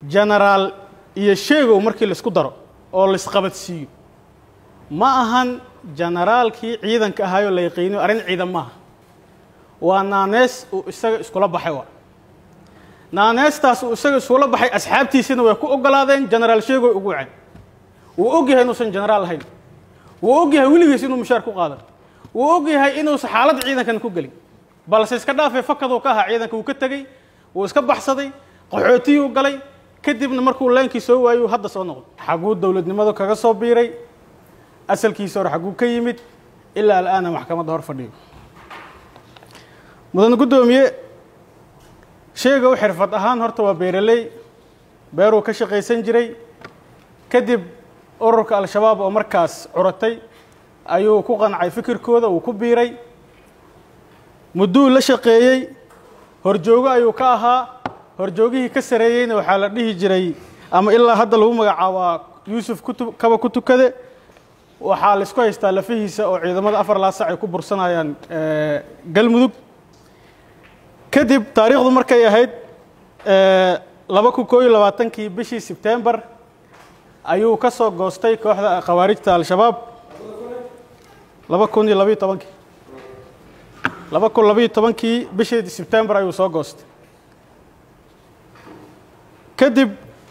genaraal iyo sheegow markii laisku daro oo laisqabadsiiyo ma ahan generaalkii ciidanka ahaayoo la yaqiiniyo arrin ciidan maaha waa naanees uu isaga iskula baxay waa naaneestaas uu isaga iskula baxay asxaabtiisina way ku ogolaadeen genaraal sheegow ugu waceen wuu og yahay inuusan genaraal ahayn wuu og yahay weligiis inuu mushaar ku qaadan wuu og yahay inuusan xaalad ciidankan ku gelin balse iska dhaafay fakaduu ka ahaa ciidanka wuu ka tegey wuu iska baxsaday qaxootiyuu galay kadibna markuu leenkii soo waayuu hadda soo noqday xaguu dowladnimadu kaga soo biiray asalkiisa hore xaguu ka yimid ilaa al'aana maxkamadda hor fadhiyo mudane guddoomiye sheegow xirfad ahaan horta waa beeraley beeruu ka shaqaysan jiray kadib ururka al-shabaab oo markaas curatay ayuu ku qancay fikirkooda uu ku biiray mudduu la shaqeeyey horjoogo ayuu ka ahaa horjoogihii ka sareeyeyna waxaa la dhihi jiray ama ilaa hadda lagu magacaabaa yuusuf kutu kaba ku tukade waxaa laisku haystaa lafihiisa oo ciidamada afar laasac ay ku bursanayaan galmudug kadib taariikhdu markay ahayd laba kun koo iyo labaatankii bishii sebtembar ayuu ka soo goostay kooxda khawaarijta al-shabaab laba kun iyo labayo tobankii laba kun labayo tobankii bishii sebtembar ayuu soo goostay kadib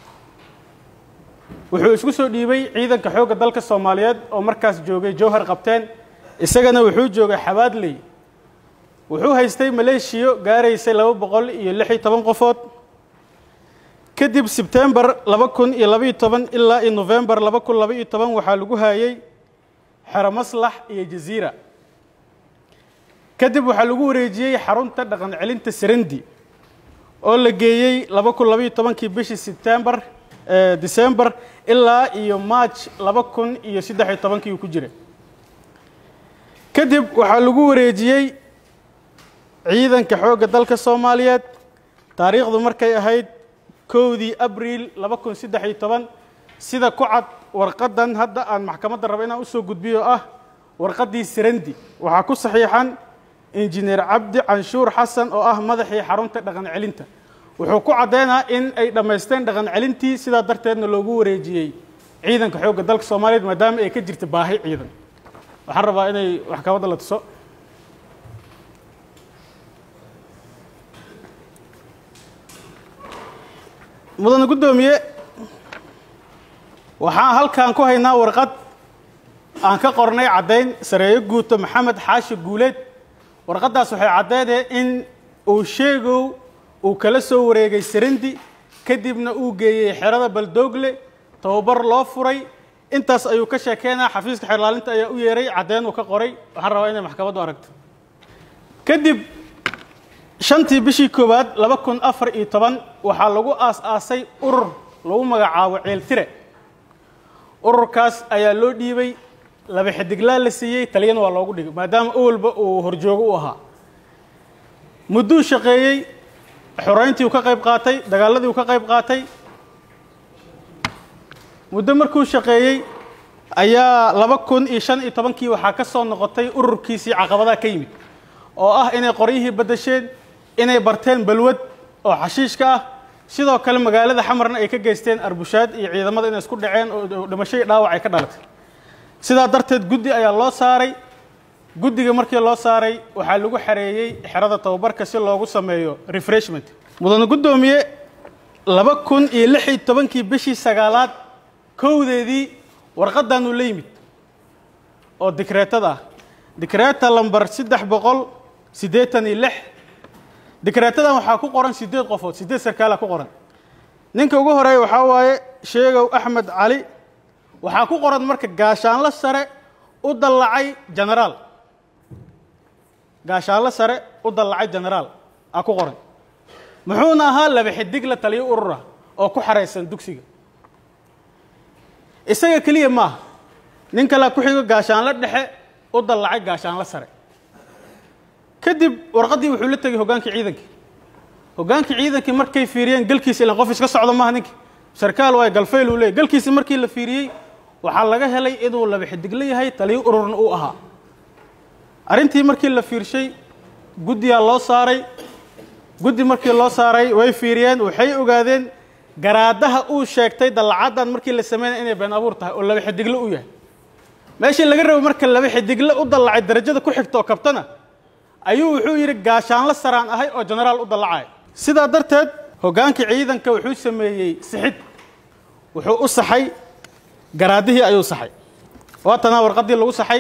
wuxuu isku soo dhiibay ciidanka xoogga dalka soomaaliyeed oo markaas joogay jowhar qabteen isagana wuxuu joogay xabaadley wuxuu haystay maleeshiyo gaaraysay laba boqol iyo lix iyo toban qofood kadib sebtembar laba kun iyo labaiyo toban ilaa iyo nofembar laba kun laba iyo toban waxaa lagu haayey xero maslax iyo jaziira kadib waxaa lagu wareejiyey xarunta dhaqan celinta sarandi oo la geeyey laba kun labaiyo tobankii bishii sebtembar december ilaa iyo march laba kun iyo saddex iyo tobankii uu ku jiray kadib waxaa lagu wareejiyey ciidanka xoogga dalka soomaaliyeed taariikhdu markay ahayd kowdii abriil laba kun saddex iyo toban sida ku cad warqaddan hadda aan maxkamadda raba inaan usoo gudbiyo ah warqaddii sarandi waxaa ku saxiixan injineer cabdi canshuur xasan oo ah madaxii xarunta dhaqan celinta wuxuu ku caddeynaa in ay dhammaysteen dhaqan celintii sidaa darteedna loogu wareejiyey ciidanka xoogga dalka soomaaliyeed maadaama ay ka jirta baahi ciidan waxaan rabaa inay maxkamadda la tuso mudane guddoomiye waxaan halkan ku haynaa warqad aan ka qornay caddayn sareeyo guuto maxamed xaashi guuleed warqaddaas waxay caddeynee in uu sheegow uu kala soo wareegay sarandi kadibna uu geeyey xerada baldoogle tababar loo furay intaas ayuu ka sheekeynaa xafiiska xerlaalinta ayaa u yeeray caddeyn uu ka qoray waxaan rabaa inay maxkamaddu aragto kadib shantii bishii koowaad laba kun afar iyo toban waxaa lagu aas-aasay urur lagu magacaabo ceeltire ururkaas ayaa loo dhiibay laba xidiglaa la siiyey taliyana waa loogu dhigay maadaama owalba uu horjoogo u ahaa mudduu shaqeeyey xoreyntii uu ka qayb qaatay dagaaladii uu ka qayb qaatay muddo markuu shaqeeyey ayaa laba kun iyo shan iyo tobankii waxaa ka soo noqotay ururkiisii caqabadaha ka yimid oo ah inay qoryihii baddasheen inay barteen balwad oo xashiishka ah sidoo kale magaalada xamarna ay ka geysteen arbushaad iyo ciidamada inay isku dhaceen oo dhimasho iyo dhaawac ay ka dhalatay sidaa darteed guddi ayaa loo saaray guddiga markii loo saaray waxaa lagu xareeyey xerada tababarka si loogu sameeyo refreshment mudane guddoomiye laba kun iyo lix iyo tobankii bishii sagaalaad kowdeedii warqaddanuu la yimid oo dikreetada ah dikreeta lamber saddex boqol siddeetan iyo lix dikreetadan waxaa ku qoran siddeed qofood siddeed sarkaala ku qoran ninka ugu horeeya waxaa waaye sheegow axmed cali waxaa ku qoran marka gaashaanlo sare u dallacay genaraal gaashaanlo sare u dallacay genaraal aa ku qoran muxuuna ahaa laba xidig la taliyo urura oo ku xaraysan dugsiga isaga keliya maaha nin kalea ku xigo gaashaanlo dhexe u dallacay gaashaanlo sare kadib warqaddii wuxuu la tegey hoggaankii ciidankii hoggaankii ciidankii markay fiiriyeen galkiisa ilan qof iska socdo maaha ninkii sarkaal waay galfayl uu leeyay galkiisi markii la fiiriyey waxaa laga helay inuu laba xidigla yahay taliyo ururna uu ahaa arrintii markii la fiirshay guddiyaa loo saaray guddi markii loo saaray way fiiriyeen waxay ogaadeen garaadaha uu sheegtay dallacaddan markii la sameynaya inay been abuur tahay oo laba xidigle u yahay meeshii laga rabo marka laba xidigle u dallacay darajada ku xigta oo kabtana ayuu wuxuu yidhi gaashaanlo saraan ahay oo genaraal u dallacaya sidaa darteed hoggaankii ciidanka wuxuu sameeyey sixid wuxuu u saxay garaadihii ayuu saxay waatanaa warqaddii lagu saxay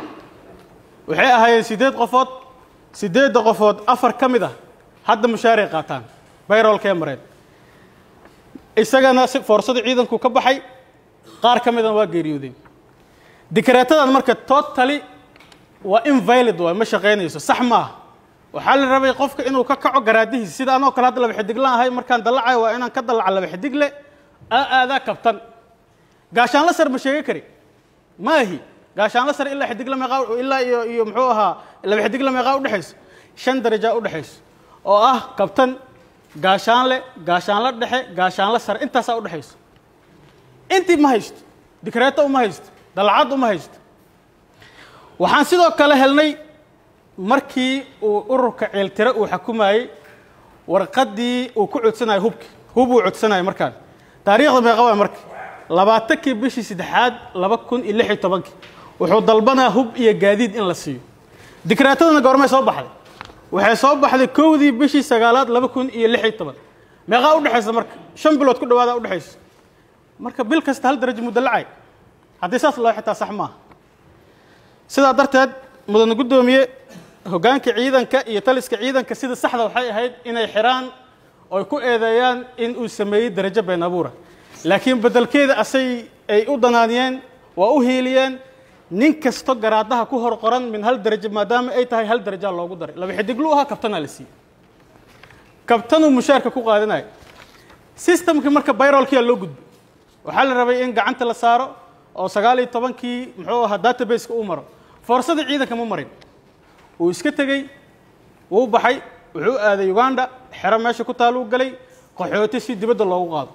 waxay ahaayeen siddeed qofood siddeedda qofood afar ka mid ah hadda mushaaray qaataan bayroolkee mareen isagana si foorsada ciidanku ka baxay qaar ka midana waa geeriyoodeen dikreetadan marka totally waa invalid waay ma shaqaynayso sax maaha waxaa la rabay qofka inuu ka kaco garaadihiisa sida anoo kale hadda laba xidiglaan ahay markaan dallacayo waa inaan ka dallaca laba xidigle aa aadaa kabtan gaashaanla sar ma sheegi kari maahi gaashaanla sar ilaa xidigle meeqaa ilaa iyo iyo muxuu ahaa laba xidigle meeqaa udhexayso shan darajaa udhexayso oo ah kabtan gaashaanle gaashaanla dhexe gaashaanla sare intaasaa udhexayso intii ma haysto dikreeto uma haysto dallacad uma haysto waxaan sidoo kale helnay markii uu ururka ceeltire uu xukumayey warqaddii uu ku codsanayo hubki hub uu codsanayo markaan taariikhda meeqa waay marka labaatankii bishii saddexaad laba kun iyo lix iyo tobankii wuxuu dalbanaa hub iyo gaadiid in la siiyo dikreetadana goormay soo baxday waxay soo baxday kowdii bishii sagaalaad laba kun iyo lix iyo toban meeqaa udhexaysa marka shan bilood ku dhawaada udhexaysa marka bil kasta hal darajo muddo lacay haddii saas loo xitaa sax maaha sidaa darteed mudane guddoomiye hoggaanka ciidanka iyo taliska ciidanka sida saxda waxay ahayd inay xiraan oy ku eedeeyaan in uu sameeyey darajo been abuura laakiin beddelkeeda asay ay u danaaniyeen waa u hiiliyeen nin kasto garaadaha ku hor qoran min hal darajo maadaama ay tahay hal darajaa loogu daray laba xidiglu ahaa kabtanaa la siiyey kabtanuu mushaarka ku qaadanaya systemkii marka bayrolkiyaa loo gudbay waxaa la rabay in gacanta la saaro oo sagaal iyo tobankii muxuu ahaa databaseka uu maro foorsadii ciidanka ma marin wuu iska tegey wuu baxay wuxuu aaday uganda xero meesha ku taaluu galay qaxooti si dibadda loogu qaado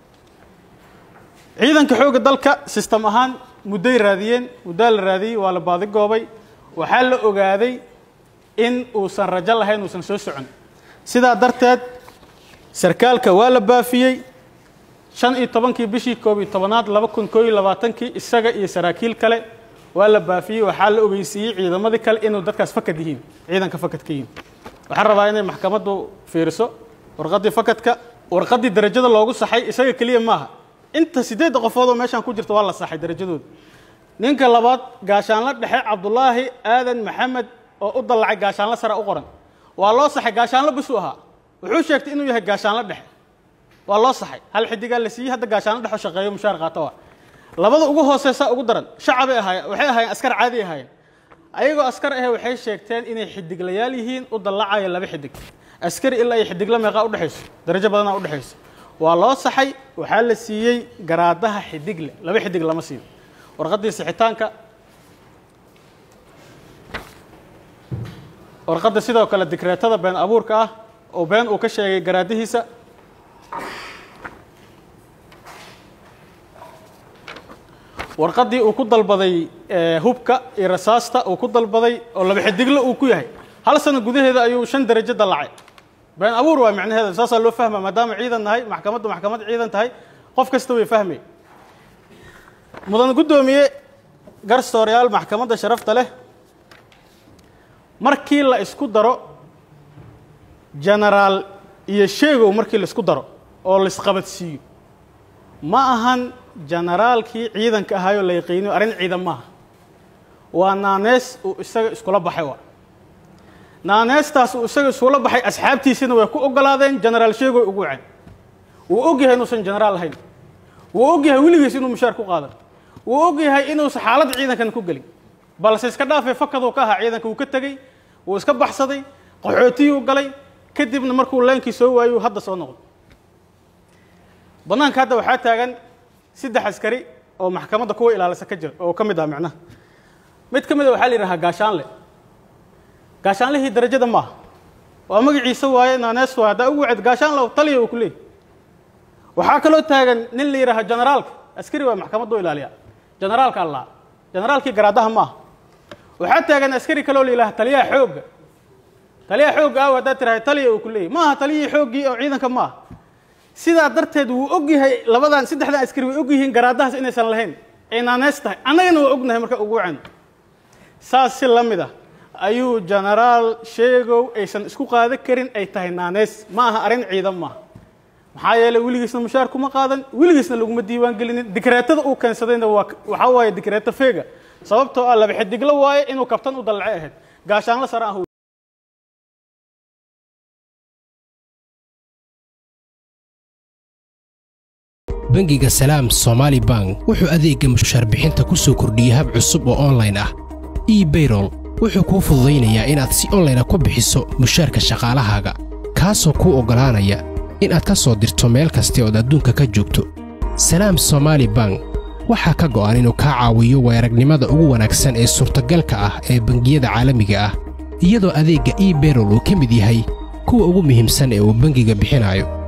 ciidanka xoogga dalka sistem ahaan mudday raadiyeen muddaa la raadiyey waa la baadigoobay waxaa la ogaaday in uusan rajo lahayn uusan soo socon sidaa darteed sarkaalka waa la baafiyey shan iyo tobankii bishii koob iyo tobanaad laba kun koo iyo labaatankii isaga iyo saraakiil kale waa la baafiyey waxaa la ogeysiiyey ciidamadii kale inuu dadkaas fakad yihiin ciidanka fakad ka yihiin waxaan rabaa inay maxkamaddu fiiriso warqaddii fakadka warqaddii darajada loogu saxay isaga keliya maaha inta siddeedda qofood oo meeshaan ku jirta waa la saxay darajadooda ninka labaad gaashaanla dhexe cabdulaahi aadan maxamed oo u dallacay gaashaanla sare u qoran waa loo saxay gaashaanla bishuu ahaa wuxuu sheegtay inuu yahay gaashaanla dhexe waa loo saxay hal xidigaa la siiyey hadda gaashaanla dhexo shaqeeyo mushaar qaato waa labada ugu hooseysa ugu daran shacabay ahaayeen waxay ahaayeen askar caadi ahaayeen ayagoo askar ahe waxay sheegteen inay xidiglayaal yihiin u dallacayo laba xidig askari ilaa iyo xidigla meeqaa udhexayso darajo badanaa udhexayso waa loo saxay waxaa la siiyey garaadaha xidigle laba xidig lama siiyo warqaddii sixitaanka warqadda sidoo kale dikreetada been abuurka ah oo been uu ka sheegay garaadihiisa warqaddii uu ku dalbaday hubka iyo rasaasta uu ku dalbaday oo laba xidigle uu ku yahay hal sano gudaheeda ayuu shan darajo dallacay been abuur waa macnaheeda saasaa loo fahma maadaama ciidan nahay maxkamaddu maxkamad ciidan tahay qof kasta way fahmay mudan guddoomiye garsooryaal maxkamadda sharafta leh markii la isku daro genaraal iyo sheegow markii la isku daro oo la isqabadsiiyo ma ahan generaalkii ciidanka ahaayoo la yaqiiniyo arrin ciidan maaha waa naanees uu isaga iskula baxay waa naaneestaas uu isaga iskula baxay asxaabtiisina way ku ogolaadeen genaraal sheegoy ugu waceen wuu og yahay inuusan genaraal ahayn wuu og yahay weligiis inuu mushaar ku qaadan wuu og yahay inuusan xaaladda ciidankan ku gelin balse iska dhaafay fakaduu ka ahaa ciidanka wuu ka tegey wuu iska baxsaday qaxootiyuu galay kadibna markuu leenkii soo waayuu hadda soo noqdo bannaanka hadda waxaa taagan saddex askari oo maxkamadda kuwa ilaalisa ka jira oo ka mid ah macnaha mid ka mid a waxaa la yidhahaa gaashaanle gaashaanlihii darajada maaha waa magaciisa waaye naanees waaye haddaa ugu waced gaashaanle taliya uu ku leeyahy waxaa kaloo taagan nin la yidhaha generaalka askari waa maxkamaddu ilaaliya generaalka allaa generaalkii garaadaha maaha waxaa taagan askari kaloo la yidhaha taliyaha xoogga taliyaha xoogga ah haddaad tirahay taliya uu ku leeyahy maaha taliyihii xooggii oo ciidanka maaha sidaa darteed wuu og yahay labadan saddexdan askari way og yihiin garaadahaas inaysan lahayn ay naaneys tahay annagana waa ognahay marka ugu wacan saas si la mid ah ayuu genaraal sheegow aysan isku qaadan karin ay tahay naaneys ma aha arrin ciidan maaha maxaa yeelay weligiisna mushaar kuma qaadan weligiisna laguma diiwaan gelinin dikreetada uu keensadayna waa waxaa waaye dikreeto feega sababtoo ah laba xidiglo waaye inuu kabtan u dallace ahayd gaashaanla sare ah bangiga salaam somaali bank wuxuu adeegga mushaar bixinta ku soo kordhiyey hab cusub oo onlayn ah ebayrol wuxuu kuu fududaynayaa inaad si onlayna ku bixiso mushaarka shaqaalahaaga kaasoo kuu oggolaanaya inaad ka soo dirto meel kasta ood adduunka ka joogto salaam somaali bank waxaa ka go'an inuu kaa caawiyo weeragnimada ugu wanaagsan ee suurtagalka ah ee bangiyada caalamiga ah iyadoo adeegga ebayrol uu ka mid yahay kuwa ugu muhiimsan ee uu bangiga bixinayo